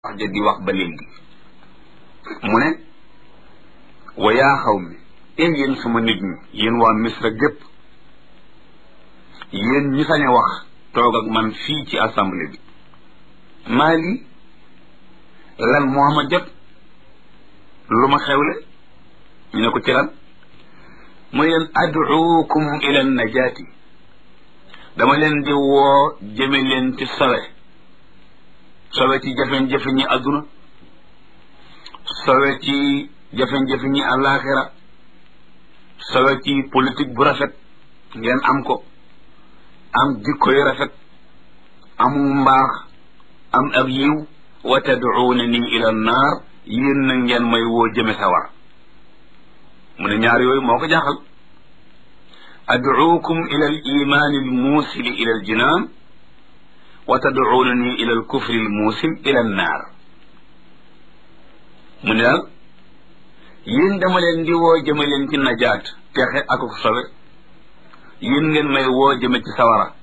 wax ja di wax ba léegi mu ne wa yaa xaw mi ee yéen sama nit ñi yéen waa misra gépp yéen ñi sañ a wax toog ak man fii ci assemblée bi maa lii lan moo ma jot lu ma xewle ñu ne ko ci lan mooy leen ad'uukum ila najaati dama leen di woo jëme leen ci sowe sowe ci jafe-jafe ñi àdduna sowe ci jafe-jafe ñi àllaaxira sowe ci politique bu rafet ngeen am ko am jikko yu rafet amu mbaax am ak yiw wa tad'uuna nii ila naar yéen na ngeen may woo jëme sawar mu ne ñaar yooyu moo ko jaaxal ad'uukum ila al imaani al muusili ila al jinaan wa tad'uuna nii ila al kufri al muusil ila an naar mu ne daal yéen dama leen di woo jëme leen ci najaat texe ak ko sobe yéen ngeen may woo jëme ci sawara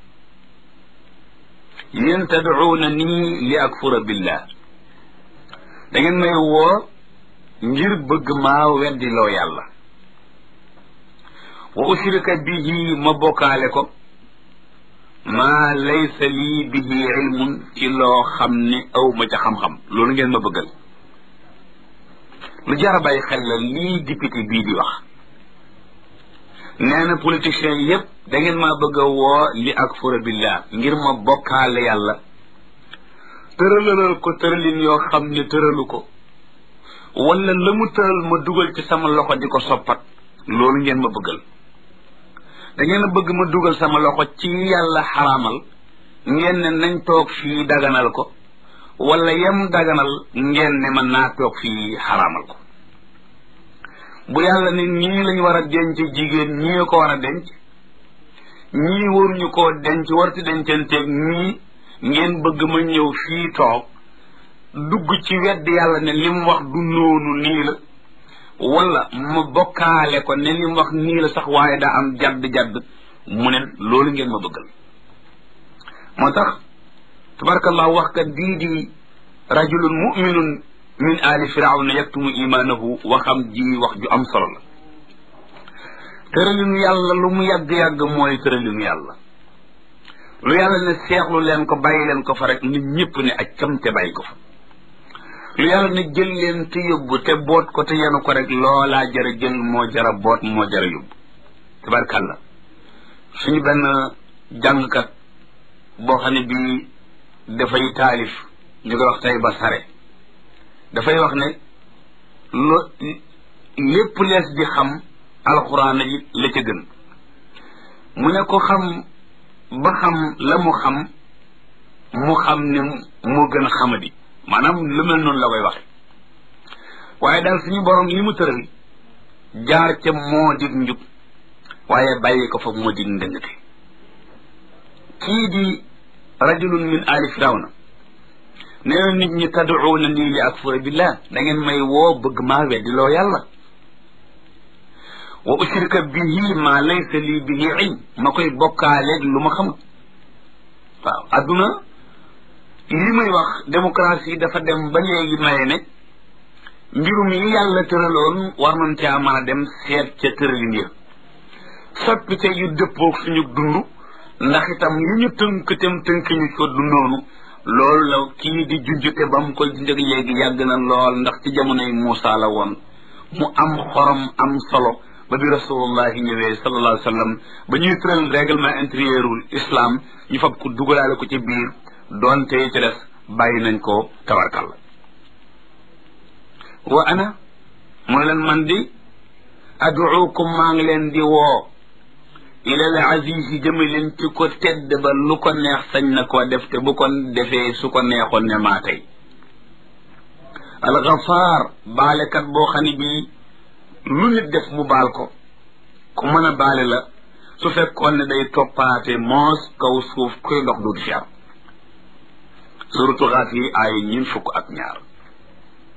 yéen tad'uuna nii li akfura billah da ngeen may woo ngir bëgg maa weddiloo yàlla wa ushrika bihi ma bokkaale ko maa laysa lii bihi ilmun ci loo xam ne aw ma ca xam-xam loolu ngeen ma bëggal lu jar a bàyyi xel la lii député bii di wax nee na politiciens yépp da ngeen maa bëgg a woo li akfura billah ngir ma bokkaale yàlla tëralalal ko tëralin yoo xam ne tëralu ko wala la mu tëral ma dugal ci sama loxo di ko soppat loolu ngeen ma bëggal da ngeen a bëgg ma dugal sama loxo ci yàlla xaraamal ngeen ne nañ toog fii daganal ko wala yem daganal ngeen ne man naa toog fii xaraamal ko bu yàlla ne ñii lañ war a denc jigéen ñii ko war a denc ñii waruñu koo denc warti dencanteeg ñii ngeen bëgg ma ñëw fii toog dugg ci wedd yàlla ne li mu wax du noonu nii la wala ma bokkaale ko ne li mu wax nii la sax waaye daa am jadd-jadd mu ne loolu ngeen ma bëggal moo tax tabarakallah wax kat bii di rajulun muminun min ali firawna yaktumu imaanahu waxam ji wax ju am solo la tëralinu yàlla lu mu yàgg-yàgg mooy tëralinu yàlla lu yàlla ne seexlu leen ko bàyyi leen ko fa rek nit ñëpp ne ak cam te bàyyi ko fa lu yàlla ne jël leen te yóbbu te boot ko te yenu ko rek loolaa jara jël moo jara boot moo jara yóbbu tabarkàlla suñu benn jàngkat boo xam ne bii dafay taalif ñu koy wax tey ba sare dafay wax ne lo lépp lees di xam alxuraan yi la ca gën mu ne ko xam ba xam la mu xam mu xam ne moo gën a xamadi maanaam lu mel noonu la koy waxe waaye daal suñu borom li mu tëral jaar ca moo dig njub waaye bàyyi ko fa moo dig ndëngate kii di rajulun min ali firawna nee na nit ñi tad'uuna nii li akfura billah da ngeen may woo bëgg maa weddi loo yàlla wa ushrika bihi ma laysa lii bihi ilm ma koy bokkaaleeg lu ma xamut waaw adduna li muy wax démocratie dafa dem ba léegi maye ne mbirum yi yàlla tëraloon war nañ caa mën a dem seet ca tëralin ya soppite yu dëppoog suñu dund ndax itam yi ñu tënk tem tënk ñu ko dundoonu loolu la kii di junjute ba mu koy junjëg léegi yàgg na lool ndax ci jamonoy Muusa la woon mu am xorom am solo ba bi rasulullahi ñëwee sallallahu alayhi wa sallam ba ñuy tëral règlement intérieurul islam ñu fab ko dugalaale ko ci biir doonte ci des bàyyi nañ ko tabarkalla wa ana mooy leen man di aduukum maa ngi leen di woo ilal aziz yi jëme leen ci ko tedd ba lu ko neex sañ na koo def te bu ko defee su ko neexoon ne maa tey alxafaar baalekat boo xam ne bii lu nit def mu baal ko ku mën a baale la su fekkoon ne day toppaate moos kaw suuf kuy dox du fi am suratu xaaf yi ay ñun fukk ak ñaar